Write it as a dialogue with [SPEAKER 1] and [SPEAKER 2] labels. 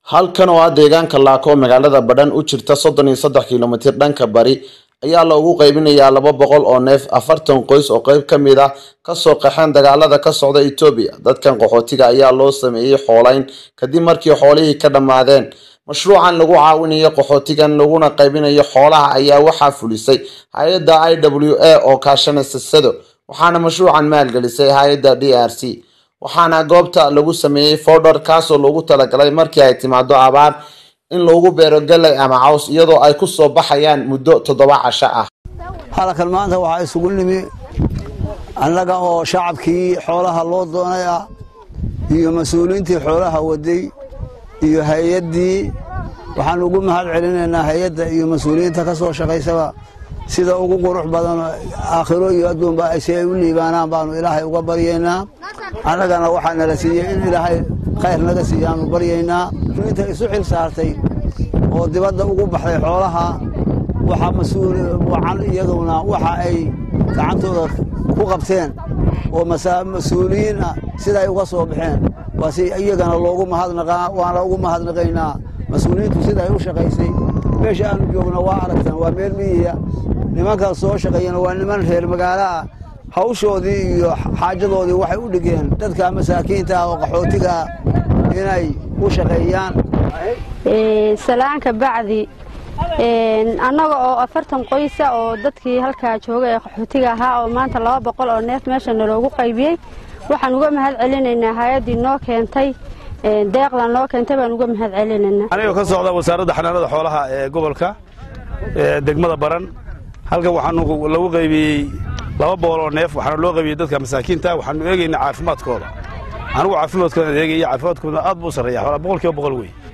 [SPEAKER 1] halkan oo ah deegaanka laako magaalada badhan u jirta soddon iyo saddex kilomitir dhanka bari ayaa loogu qaybinayaa laba boqol oo neef afartan qoys oo qeyb ka mid ah kasoo qaxeen dagaalada ka socda etoobiya dadkan qaxootiga ayaa loo sameeyey xoolayn kadib markii xoolihii ka dhammaadeen mashruucan lagu caawinayo qaxootigan laguna qaybinayo xoolaha ayaa waxaa fulisay hay-adda i w a oo kaashanaysa sado waxaana mashruucan maalgelisay hay-adda d r c waxaana goobta lagu sameeyey fodhar kaasoo loogu talagalay markii ay timaado abaar in loogu beero galay ama caws iyadoo ay ku soo baxayaan muddo toddoba casho ah
[SPEAKER 2] halkan maanta waxaa isugu nimi annaga oo shacabkii xoolaha loo doonay ah iyo mas-uuliyiintii xoolaha waday iyo hay-addii waxaan ugu mahad celinaynaa hay-adda iyo mas-uuliyiinta ka soo shaqaysaba sida ugu qurux badan aakhiro iyo adduunba si ay u liibaanaan baanu ilaahay uga baryaynaa annagana waxaa nala siiyey in ilaahay khayr naga siiyaanu baryaynaa inta isu xil saartay oo dibadda ugu baxday xoolaha waxaa mas-uul wacan iyaduna waxa ay gacantooda ku qabteen oo mas-uuliyiin ah siday uga soo baxeen waa si iyagana loogu mahadnaqaa waana ugu mahadnaqaynaa mas-uuliyiintu siday u shaqaysay meesha aanu joogno waa aragtaan waa meel miyiya nimankaa soo shaqeeyana waa niman reer magaalo ah hawshoodii iyo xaajadoodii waxay u dhigeen dadka masaakiinta ah oo qaxootiga ah inay u shaqeeyaan
[SPEAKER 3] salaanka bacdi annaga oo afartan qoysa oo dadkii halkaa jooga ee qaxootiga ahaa oo maanta laba boqol oo neef meesha naloogu qaybiyey waxaan uga mahad celinaynaa hay-addii noo keentay deeqda noo keentay baan uga mahad celinaynaa
[SPEAKER 4] anigoo ka socda wasaaradda xanaanada xoolaha ee gobolka degmada baran halkan waxaanu lagu qaybiyey laba boqol oo neef waxaana loo qaybiyey dadka masaakiinta waxaanu eegaynaa caafimaadkooda anigu caafimaadkooda eegaya caafimaadkooda aad buu u sarreeya xoolaa boqol kiiba boqol wey